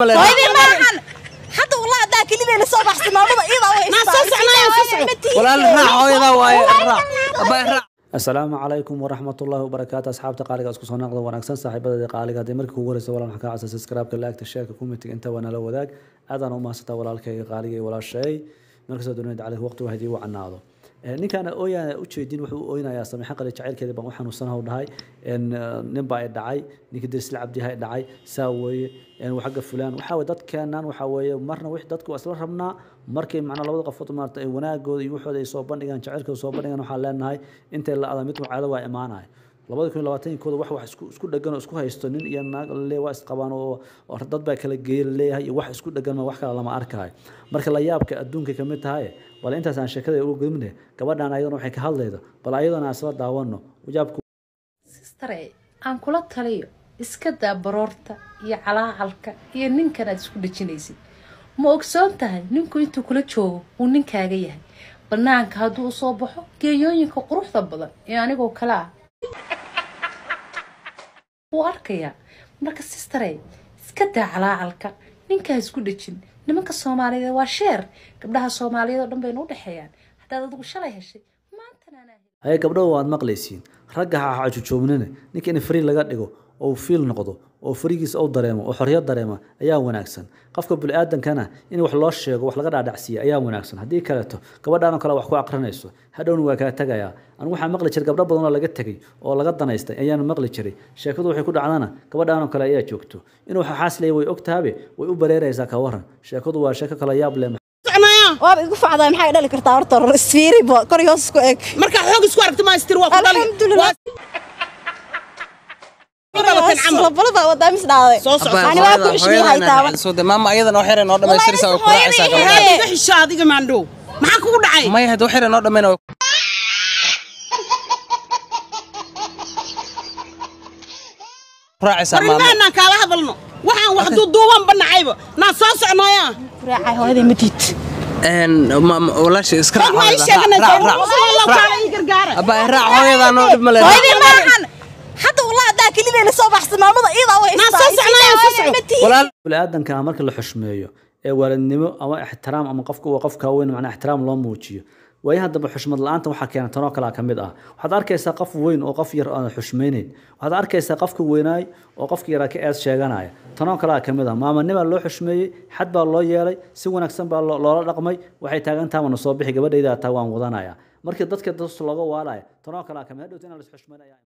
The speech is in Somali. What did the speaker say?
hooyadii maahan hadda wallah haddaa kelideena soo baxsa maamada iyadaa way Naa soo socnaayo, soo socdo. walaal raac hooyadaa waaye raac abaa raac asalaamu calaykum waraxmatullaahi wabarakaatu asxaabta qaaliga isku soo noqda wanaagsan saaxiibadada qaaliga haddii markii kugu horeysa walaal maxaa ka codsan subscribe-ka laagta sheerka kumitiga inta waa nala wadaag aadaan u mahadsantaa walaalkayga qaaliga iyo walaashay markastoo dunida cali waqti hadii uu canaado ninkaan ooyaan ujeedin wuxuu u ooynayaa samiixan qali jacaylkeeda baan u xanuunsanaha u dhahay nin baa i dhacay ninkii dirsila cabdiha i dhacay saa weeye xagga fulaan waxaa weye dadkeenan waxaa weeye marna wix dadku waa isla rabnaa markay macnaa labada qofood maarata ay wanaagooda iyo waxooda ay soo bandhigaan jacaylkooda soo bandhigaan waxaan leenahay intay la ada mid caado waa imaanaya labada kun iyo labaatankooda wax wax isku isku dhegan oo isku haysto nin iyo naag le waa isqabaan oo oo dad baa kala geeya leeyahay iyo wax isku dhegan ma wax kale lama arkayo marka la yaabka adduunka kamid tahay wala intaas aan sheekada ugu gudubne gabadhan ayadana waxay ka hadlaydo bal ayadana aan isla daawano yaabku sistare aan kula taliyo iska daa baroorta iyo calaacalka iyo ninkan aad isku dhejinaysid ma ogsoon tahay ninku intuu kula joogo uu ninkaaga yahay banaanka hadduu usoo baxo geeyooyinka quruxda badan ee anigoo kale ah wuu arkayaa marka sistare iska daa calaacalka ninkaa isku dhejin nimanka soomaaliyeed waa sheer gabdhaha soomaaliyeed oo dhan bayna u dhexeeyaan haddaad adigu shalay heshay maantana anaa helay haye gabdhahu waad maqlaysiin ragga ha cajujoobnina ninka in fari laga dhigo oo fiil noqdo oo farigiisa uu dareemo oo xorriyad dareema ayaa wanaagsan qofka bini-aadankana in wax loo sheego wax laga dhaadhacsiiya ayaa wanaagsan haddii kaleeto gabadhaan oo kale wax ku aqrinayso hadhowna waa kaa tegayaa anigu waxaa maqli jiray gabdho badan oo laga tegay oo laga danaystay ayaana maqli jiray sheekadu waxay ku dhacdana gabadhaan oo kale ayaa joogto inuu xaasleeya way ogtaabe way u bareeraysaa ka waran sheekadu waa sheeko kale yaab leh soconaya waaba igu facdaa maxay dhali kartaa horta isfiiribo kor iyo hoos isku eg markaa xoog isku aragti maastir waa ku dhali Alxamdulillah. Waa- camal labalaba wadaa mis dhaaday soo soco Ani waa ku ishmiyahay taaban. maama ayadana wax yare noo dhamaystiraysa oo Wallahi, kuraacaysaa hooyadii- gabadha Waxaad iga xishaa adiga maandhow maxaa kugu dhacay maya hadda wax yare noo dhammayna kuraacaysaa maama arrimahanaan kaala hadalno waxaan wax duuduuban banacayba naa soo socnaya Raacay hooyadii ma diid walaasha iska raac ma ii hooyada. sheeganaysaa Raac, raac, Rasuul raac. kaala ii gargaara abaa raac hooyadaa noo dhib male hooyadii maahan hadda wallah haddaa kelideena soo baxsa maamada iyadaa way Naa soo socnaayo, soo soco. walaal bini-aadanka marka la xushmeeyo ee waalidnimo ama ixtiraam ama qofka waa qofka weyn macnaa ixtiraam loo muujiyo waayaha dambe xushmad la-aanta waxaa keena tanoo kalea ka mid ah waxaad arkaysaa qof weyn oo qof yar aan xushmaynayn waxaad arkaysaa qofka weynaay oo qofka yaraa ka eed sheeganaya tanoo kalea ka mid ah maamanimaa loo xushmeeyey xad baa loo yeelay si wanaagsan baa loo- loola dhaqmay waxay taagan tahay wana soo bixi gabadhayda taa waan wadanaya markii dadka dus looga waalaya tanoo kalea ka mid hadhowta inaan la isxushmaynaya